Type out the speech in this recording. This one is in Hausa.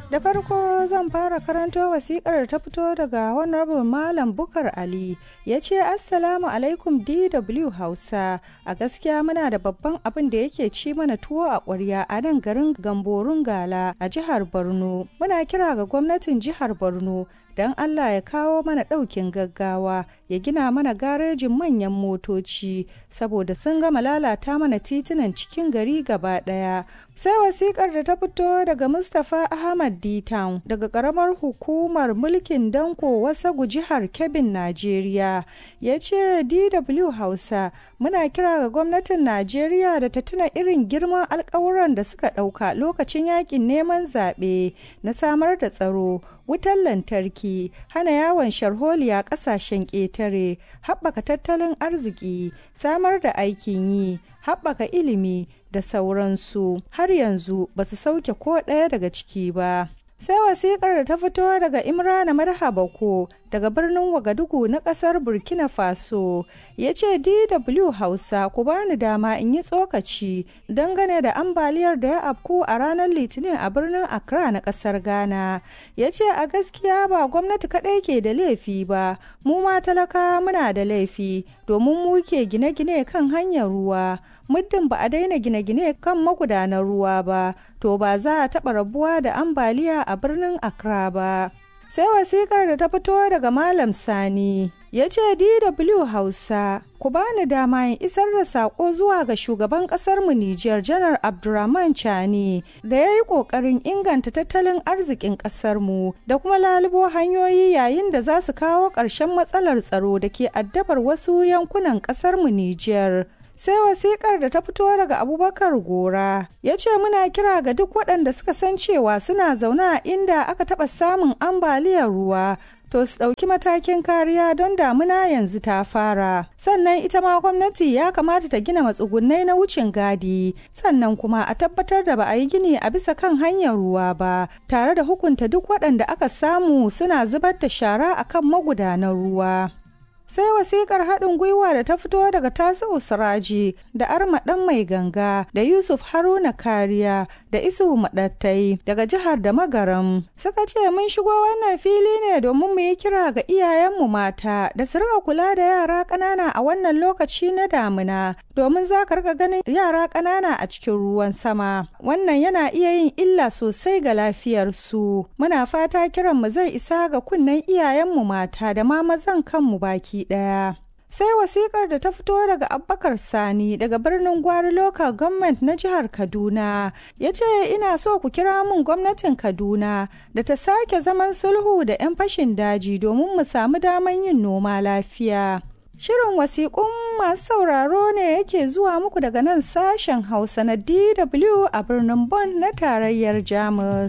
Da farko zan fara karanto wasikar ta fito daga Honorable Malam Bukar Ali ya ce Assalamu alaikum DW Hausa a gaskiya muna da babban abin da yake ci mana tuwo a ƙwarya a nan garin Gamborun Gala a jihar Borno. Muna kira ga gwamnatin jihar Borno don Allah ya kawo mana ɗaukin gaggawa ya gina mana garejin manyan motoci saboda sun gama lalata mana titunan cikin gari gaba ɗaya. Sai wasikar da ta fito daga Mustapha Ahmad D-Town daga ƙaramar hukumar mulkin Danko Wasagu jihar Kebbin, Najeriya. Ya ce DW Hausa muna kira ga gwamnatin Najeriya da ta tuna irin girman alkawuran da suka ɗauka lokacin yakin neman zaɓe na samar da tsaro. wutar lantarki hana yawon sharholiya ƙasashen ƙetare haɓaka tattalin arziki samar da aikin yi haɓaka ilimi da sauransu har yanzu ba su sauke ko ɗaya daga ciki ba sai wasikar da ta fito daga imrana madha bako daga birnin wagadugu na kasar burkina faso ya ce dw hausa ku bani dama in yi tsokaci dangane da ambaliyar da ya afku a ranar litinin a birnin accra na kasar ghana ya ce a gaskiya ba gwamnati kadai ke da laifi ba mu ma talaka muna da laifi domin mu ke gine-gine kan hanyar ruwa muddin ba a daina gine-gine kan magudanar ruwa ba to ba za a taɓa rabuwa da ambaliya a birnin accra ba sai wasikar da ta fito daga malam sani ya ce dw hausa ku bani dama in isar da sako zuwa ga shugaban mu Nijar janar abdurrahman chani da ya yi kokarin inganta tattalin arzikin mu da kuma lalubo hanyoyi yayin da za su kawo ƙarshen matsalar tsaro da ke addabar wasu yankunan mu Nijar. sai wasikar da ta fito daga abubakar gora ya ce muna kira ga duk waɗanda suka san cewa suna zaune a inda aka taɓa samun ambaliyar ruwa to su ɗauki matakin kariya don damuna yanzu ta fara sannan ita ma gwamnati ya kamata ta gina matsugunai na wucin gadi sannan kuma a tabbatar da ba a yi gini a bisa kan hanyar ruwa ba tare da hukunta duk waɗanda aka samu suna zubar da shara akan magudanan ruwa sai wasikar haɗin gwiwa da ta fito daga tasi'u siraji da arma ɗan mai ganga da yusuf haruna kariya da isu maɗattai daga jihar da magaram suka ce mun shigo wannan fili ne domin mu yi kira ga iyayenmu mata da su rika kula da yara ƙanana a wannan lokaci na damina domin za ka rika ganin yara ƙanana a cikin ruwan sama wannan yana iya yin illa sosai ga lafiyarsu muna fata kiranmu zai isa ga kunnen iyayenmu mata da ma mazan kanmu baki ɗaya. sai wasikar da ta fito daga abbakar sani daga birnin gwari local government na jihar kaduna ya ce ina so ku kira mun gwamnatin kaduna da ta sake zaman sulhu da 'yan fashin daji domin mu samu daman yin noma lafiya Shirin wasiƙun masu sauraro ne yake zuwa muku daga nan sashen Hausa na DW a birnin Bonn na tarayyar Jamus.